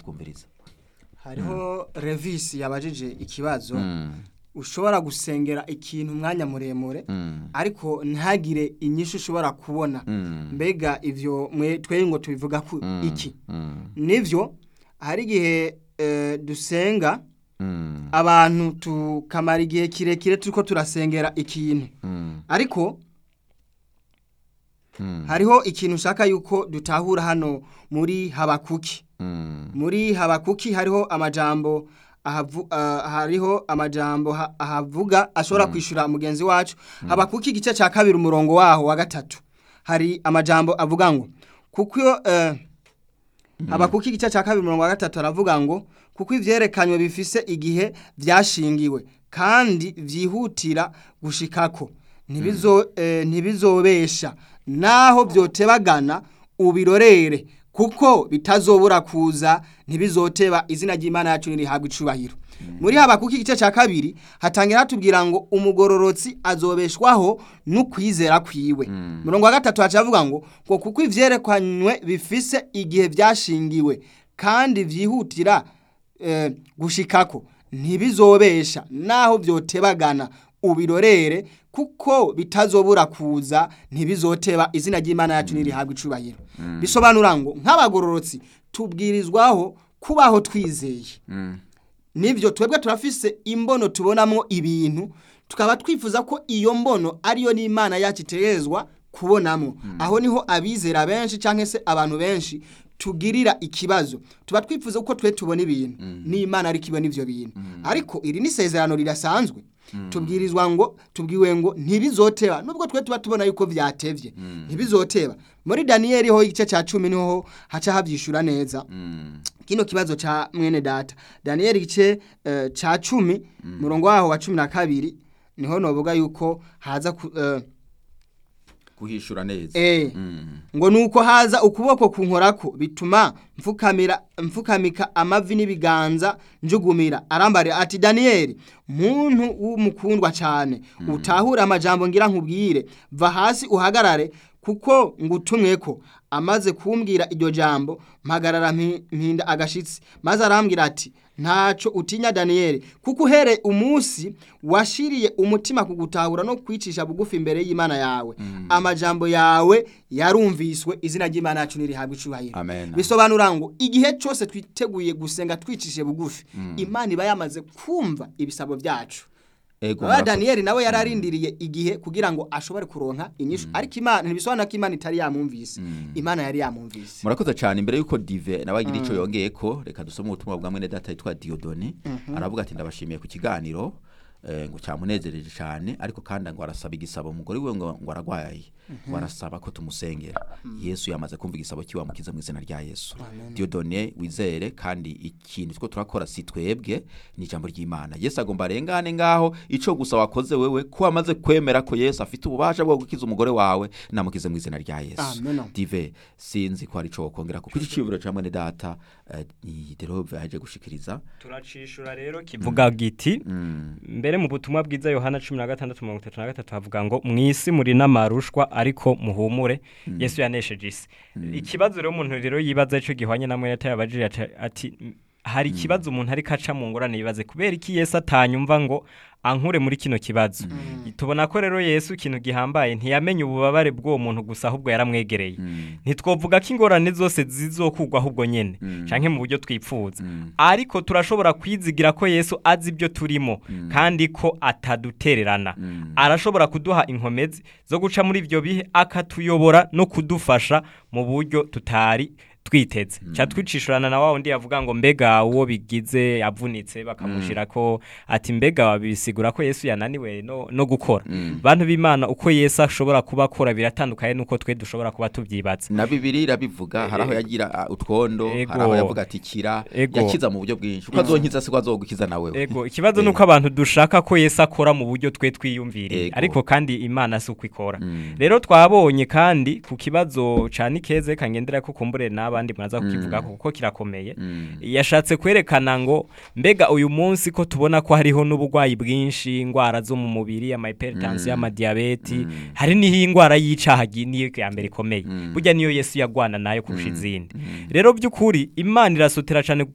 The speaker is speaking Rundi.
twumviriza hariho revisi yabajije ikibazo Mm, ushobora gusengera ikintu umwanya muremure mm, ariko ntagire inyishu ushobora kubona mm, mbega ivyo mwe twe ngo tubivuga ku mm, iki mm, nivyo hari igihe eh, dusenga mm, abantu tukamara igihe kirekire turiko turasengera ikintu mm, ariko mm, hariho ikintu ushaka yuko dutahura hano muri habakuki mm, muri habakuki hariho amajambo ahavu, ah, hariho amajambo ha- ahavuga ashobora kwishura mugenzi wacu habakuki igice cya kabiri umurongo waho wa gatatu hari amajambo avuga ngo kuko iyo eh, habakuki igice cya kabiri umurongo wa gatatu aravuga ngo kuko ivyerekanywe bifise igihe vyashingiwe kandi vyihutira gushikako ntibizo eh, ntibizobesha naho vyotebagana ubirorere kuko bitazobura kuza ntibizoteba izina ry'Imana yacu nirihabwa icubahiro muri habakuki igice cya kabiri hatangira hatubwira ngo umugororotsi azobeshwaho n'ukwizera kwiwe murongo wa gatatu haca havuga ngo ngo kuko ivyerekanywe bifise igihe vyashingiwe kandi vyihutira eh, gushikako ntibizobesha naho vyotebagana ubirorere kuko bitazobura kuza ntibizoteba izina ry'Imana yacu nirihabwa icubahiro bisobanura ngo nk'abagororotsi tubwirizwaho kubaho twizeye mm, nivyo twebwe turafise imbono tubonamwo ibintu tukaba twifuza ko iyo mbono ariyo n'Imana yacu itegerezwa kubonamwo aho niho abizera benshi canke se abantu benshi tugirira ikibazo tuba twifuza ko twe tubona ibintu n'Imana ariko ibona ivyo bintu ariko iri ni isezerano rirasanzwe tubwirizwa ngo tubwiwe ngo ntibizoteba nubwo twe tuba tubona yuko vyatevye ntibizoteba muri Danieli ho igice ca cumi niho haca havyishura neza mm, kino kibazo cha mwene data Daniel gice uh, cha cumi murongo waho wa cumi na kabiri niho novuga yuko haza ku, uh, kuhishura neza eh, Mm, ngo nuko haza ukuboko kunkorako bituma mfukamira mfukamika amavi n'ibiganza njugumira arambarira ati Daniel muntu w'umukundwa cyane utahura amajambo ngira nkubwire va hasi uhagarare kuko ngutumweko amaze kumbwira iryo jambo mpagarara mpi- mpinda agashitsi maze arambwira ati ntaco utinya Daniel kuko uhere umunsi washiriye umutima kugutahura no kwicisha bugufi imbere y'Imana yawe amajambo yawe yarumviswe izina ry'Imana yacu nirihabwa icubahiro Amen. bisobanura ngo igihe cyose twiteguye gusenga twicishe bugufi Imana iba yamaze kumva ibisabo byacu ego Baba murakoze. Daniel nawe yararindiriye igihe kugira ngo ashobore kuronka inyishu ariko Imana ntibisobanura ko Imana itari yamumvise Imana yari yamumvise murakoze cyane imbere yuko dive nawe agira icyo yongeye ko reka dusome ubutumwa bwa mwene data yitwa Diodoni aravuga ati ndabashimiye ku kiganiro eh, ngo cyamunezereje cyane ariko kandi ngo arasaba igisabo umugore we ngo ngo aragwaye ngo arasaba ko tumusengera Yesu yamaze kumva igisabo kiwamukiza mu izina rya Yesu Diodone wizere kandi ikintu two turakora si twebwe ni ijambo ry'Imana Yesu agomba arengane ngaho ico gusa wakoze wewe ko wamaze kwemera ko Yesu afite ububasha bwo gukiza umugore wawe namukize mu izina rya Yesu Amen. dive sinzi ko hari ico wokongera kuko iki ciburo ca mwene data eh, ni derove yaje gushikiriza turacishura rero kivuga giti Mm, mbere mu butumwa bwiza yohana cumi na gatandatu mirongo itatu na gatatu havuga ngo mu isi muri n'amarushwa ariko muhumure yesu yanesheje isi ikibazo rero umuntu rero yibaza ico gihwanye na mwene yabajije ati- ati "M- hari ikibazo umuntu ariko aca mu ngorane yibaze kubera iki yesu atanyumva ngo ankure muri kino kibazo tubona ko rero yesu ikintu gihambaye ntiyamenye ububabare bw'uwo muntu gusa ahubwo yaramwegereye ntitwovuga ko ingorane zose zizokugwa ahubwo nyene canke mu buryo twipfuza ariko turashobora kwizigira ko yesu azi ibyo turimo kandi ko atadutererana arashobora kuduha inkomezi zo guca muri ibyo bihe akatuyobora no kudufasha mu buryo tutari twiteze ca twicishurana na wa wundi yavuga ngo mbega uwo bigize avunitse bakamushira ko ati mbega wabisigura ko Yesu yananiwe no, no gukora bantu b'Imana uko Yesu ashobora kuba akora biratandukanye nuko twe dushobora kuba tuvyibaza na bibiri irabivuga hari aho yagira ah, utwondo Ego. hari aho yavuga ati kira Ego. yakiza mu buryo bwinshi uko azonkiza siko azogukiza nawe Ego ikibazo nuko abantu dushaka ko Yesu akora mu buryo twe twiyumviriye Ego. ariko kandi Imana si uko ikora rero twabonye kandi ku kibazo ca Nikeze kangendera ko kumbure n'abandi muraza kukivuga kuko kirakomeye yashatse kwerekana ngo mbega uyu munsi ko tubona ko hariho n'uburwayi bwinshi indwara zo mu mubiri ama hypertension ama diabete hari niho indwara y'icaha gi- niyo ya mbere ikomeye burya niyo Yesu yagwana nayo kurusha izindi rero by'ukuri Imana irasotera cyane